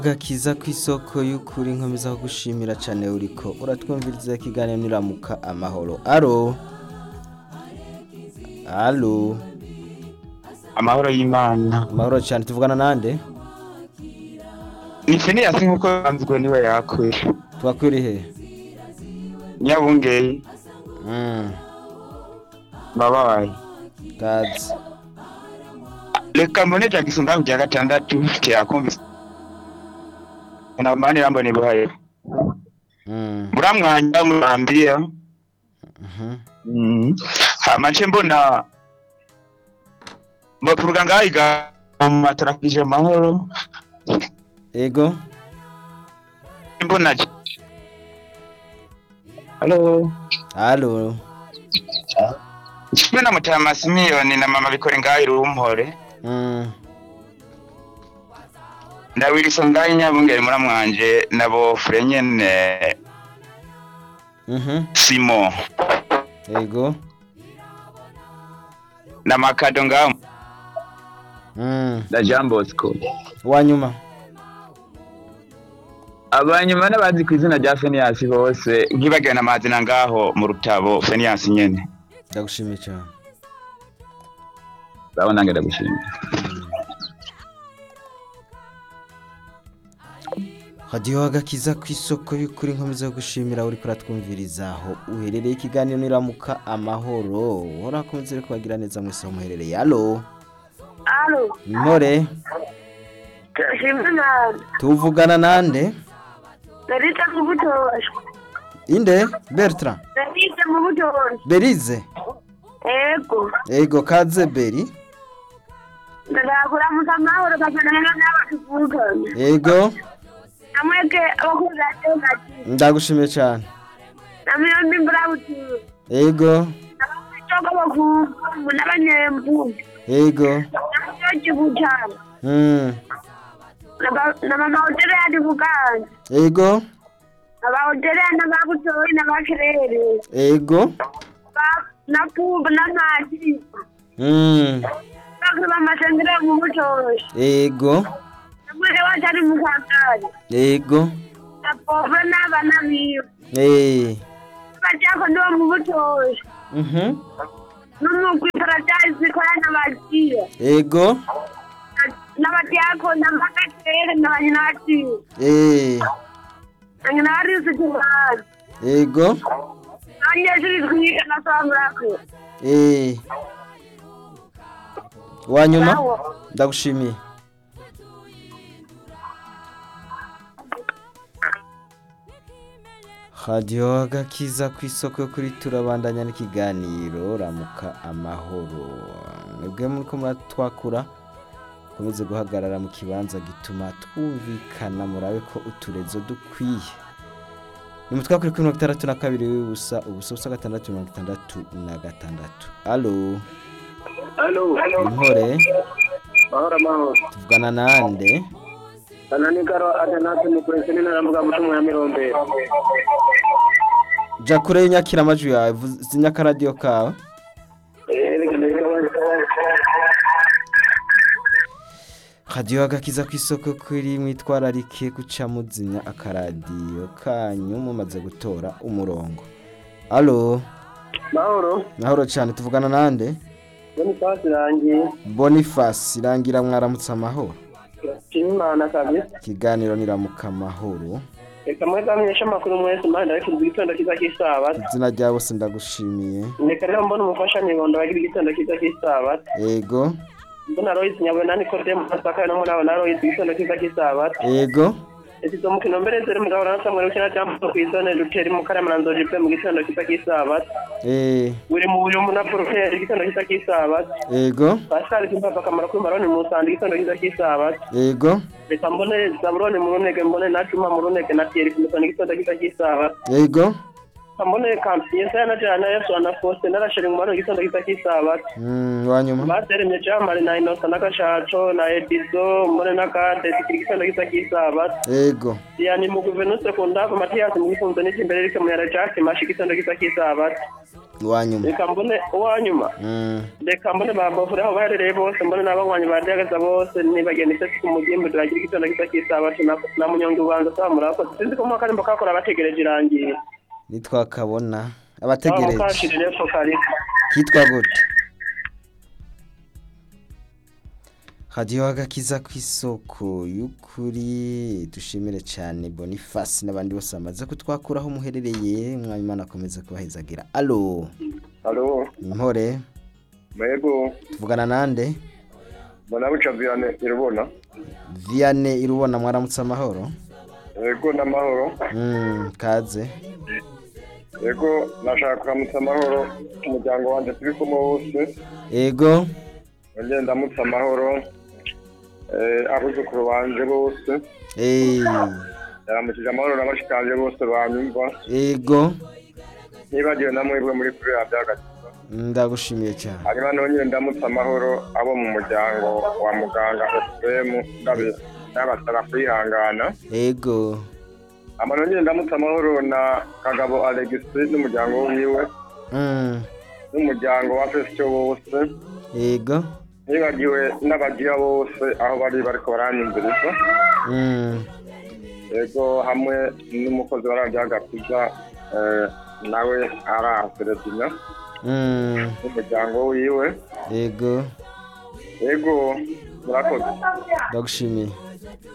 gakiza kw'isoko y'ukuri nkomeza kugushimira cane uriko uratwumviriza ikiganiro niramuka amahoro aro alo amahoro y'imana amahoro cane tuvugana nande ni finiyasi nk'uko yanzwe niwe yakwe twakwirihe nyabungeri mm. babaye kazi reka mbone jackson ngaho rya gatandatu kirakumvise namani rambo nibuhaye mm. muramwanya murambia mhm. Mm. hama nce mbona bavuga ngaho iga matarakije amahoro ego mbona halo alo kimwe na mutama simiyoni na mama bikore ngaho irumpore mm. ndawiriso ngaho inyabungeri muramwanje nabo fure nyene mhm. simo ego na makado ngaho mm. na jean bosco wanyuma abanyuma n'abazi ku izina rya feniyasi bose nkibagiwe n'amazina ngaho mu rutabo feniyasi nyene ndagushimiye cane urabona nange ndagushimira hadiho agakiza kw'isoko y'ukuri nkomeza kugushimira uriko uratwumviriza aho uherereye ikiganiro niramuka amahoro horakomeze rero kubagira neza mwese aho muherereye alo Alo, mpore turashimye Imana. tuvugana nande Narita mu butosha. inde bertrand Narita mu butosha. berize Ego. ego kaze beri Ndakuramuka amahoro bakanana n'abakuvugana. ego Namweke abakuza atengati. ndagushimiye cane Namiyombi mburabutura. ego Abakitoka bakuvu n'abanyembu. ego N'abayoji butana. mm. Na mama hotere yadi buganda. ego Aba hotere n'ababutori n'abakirere. ego Ba- Na puba na mati. mm. Bakuba amasengere mu butosha. ego Namweke watari mu kagari. ego Apove n'abana biwe. eh. Bajyako ndo mu butosha. mhm. N'umugwi paradise ikora n'abagiye. ego N'abajyako n'amagatere n'abanye n'abagiye. eh. Nange n'abarisi kubaza. ego Abanyeshuri twiga na samurako. eh. wanyuma Sawa. ndagushimiye radiyo agakiza ku isoko yo kuri turabandanya n'ikiganiro ramuka amahoro mwebwe muriko muratwakura mukomeze guhagarara mu kibanza gituma twumvikana murabe ko uturezo dukwiye ni mutwe kuri kuri mirongo itandatu na kabiri w'ubusa ubusa ubusa gatandatu mirongo itandatu na gatandatu alo Halo, impore mahoro mahoro. tuvugana nande Anani karo atanatu ni kwesini na rambuka mutumu ya mirombero. ja kure y'inyakira amajwi yawe vuza akaradiyo kawe Eh, reka ndeka radiyo agakiza ku isoko kuri mwitwararike guca muzimya akaradiyo kanyu mumaze gutora umurongo alo Mahoro, mahoro cyane tuvugana nande boni pasi rangiye. boniface irangira mwaramutse amahoro Imana kabisa. ikiganiro niramuka amahoro Reka mweza mwesha makuru mwese manda ariko igitondo kiza kisabat. izina rya bose ndagushimiye Reka rero mbona umufasha nibondo bagira igitondo kiza kisabat. ego Mbona Royce nyabwe nani kote masaka no muna na Royce igitondo kiza kisabat. ego Eti zo mukino mbere zere mugabo na Samuel ukina cyambo kwizone ruteri mu karama na nzoje pe mu gitondo kiza kisabat. eh, Uri mu uyu muna profere igitondo kiza kisabat. ego Pascal kimpa akamaro k'imbaroni mu sandi igitondo kiza kisabat. ego reka mbone zaburoni mu runege mbone na cuma mu runege na tieri kumusana igitondo kiza kisabat. ego mbone kampiye saya na jana yesu ana foste narashiri mu mano igitondo kiza kisabat. mm, wanyuma bateremye jamari na inosa na gashaco na edizo mbone na kade tikiri igitondo kiza kisabat. ego yani mu guverinose kundava matiyasi mu gifunzo n'ikimbere rike mu yara jake mashi igitondo kiza kisabat. iwanyuma reka mbone uwanyuma Mm, reka mbone babavure aho baherereye bose mbone n'abanywanyi badagaza bose nibagenda isesi ku mugimbi turagira igitondo gisa cy'isabato na- na munyonga ubanza saba murakoze sinzi ko mwaka nimba kakora bategereje irangiye nitwakabona aho abategereje mukashirire fo karika kitwa gute radiyo agakiza ku isoko y'ukuri dushimire cyane boniface n'abandi bose bamaze kutwakuraho muherereye mwanyuma akomeza kubahezagira alo Halo, impore mwego, tuvugana nande mbona buca Vianney irubona. viane irubona mwaramutse amahoro Yego n'amahoro. Mm, kaze Yego nashaka kuramutsa amahoro umuryango wanje turi kumwe wose. ego Nongeye ndamutsa amahoro. Eh, abuzukuru banje bose. eh, Yaramukije amahoro n'abashikanje bose banyumva. ego Nibagiwe na mwebwe muri kuri radiyo agakiza. ndagushimiye cyane Hanyuma nongeye ndamutsa amahoro abo mu muryango wa muganga Efuremu ndabe ndabasaba kwihangana. ego Ama nongeye ndamutsa amahoro na Kagabo Alexis n'umuryango wiwe. Mm, n'umuryango wa fesito wose ego nibagiwe n'abagira bose aho bari bariko baranyumviriza Mm, yego hamwe n'umukozi wa radiyo agakiza eh, nawe arahaseredina mm, n'umuryango wiwe ego yego murakoze ndagushimiye